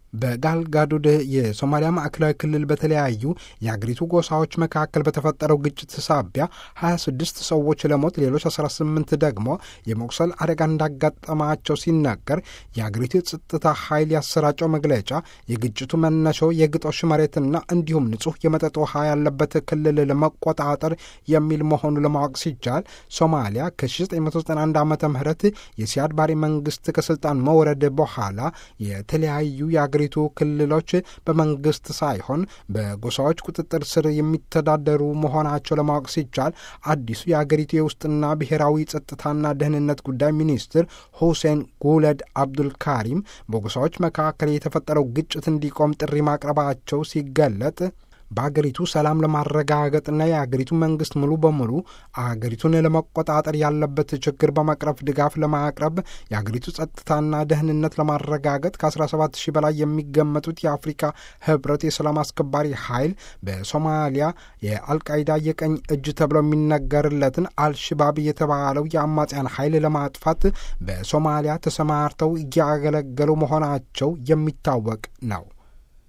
በጋልጋዱድ የሶማሊያ ማዕከላዊ ክልል በተለያዩ የአገሪቱ ጎሳዎች መካከል በተፈጠረው ግጭት ሳቢያ 26 ሰዎች ለሞት ሌሎች 18 ደግሞ የመቁሰል አደጋ እንዳጋጠማቸው ሲናገር የአገሪቱ የጸጥታ ኃይል ያሰራጨው መግለጫ የግጭቱ መነሻው የግጦሽ መሬትና እንዲሁም ንጹሕ የመጠጥ ውሃ ያለበት ክልል ለመቆጣጠር የሚል መሆኑ ለማወቅ ሲቻል ሶማሊያ ከ1991 ዓ ም የሲያድ ባሬ መንግስት ከስልጣን መውረድ በኋላ የተለያዩ የአገሪቱ ክልሎች በመንግስት ሳይሆን በጎሳዎች ቁጥጥር ስር የሚተዳደሩ መሆናቸው ለማወቅ ሲቻል አዲሱ የአገሪቱ የውስጥና ብሔራዊ ጸጥታና ደህንነት ጉዳይ ሚኒስትር ሁሴን ጉለድ አብዱልካሪም በጎሳዎች መካከል የተፈጠረው ግጭት እንዲቆም ጥሪ ማቅረባቸው ሲገለጥ በአገሪቱ ሰላም ለማረጋገጥና የአገሪቱ መንግስት ሙሉ በሙሉ አገሪቱን ለመቆጣጠር ያለበት ችግር በመቅረፍ ድጋፍ ለማቅረብ የአገሪቱ ጸጥታና ደህንነት ለማረጋገጥ ከ17 ሺህ በላይ የሚገመቱት የአፍሪካ ህብረት የሰላም አስከባሪ ኃይል በሶማሊያ የአልቃይዳ የቀኝ እጅ ተብሎ የሚነገርለትን አልሽባብ የተባለው የአማጽያን ኃይል ለማጥፋት በሶማሊያ ተሰማርተው እያገለገሉ መሆናቸው የሚታወቅ ነው።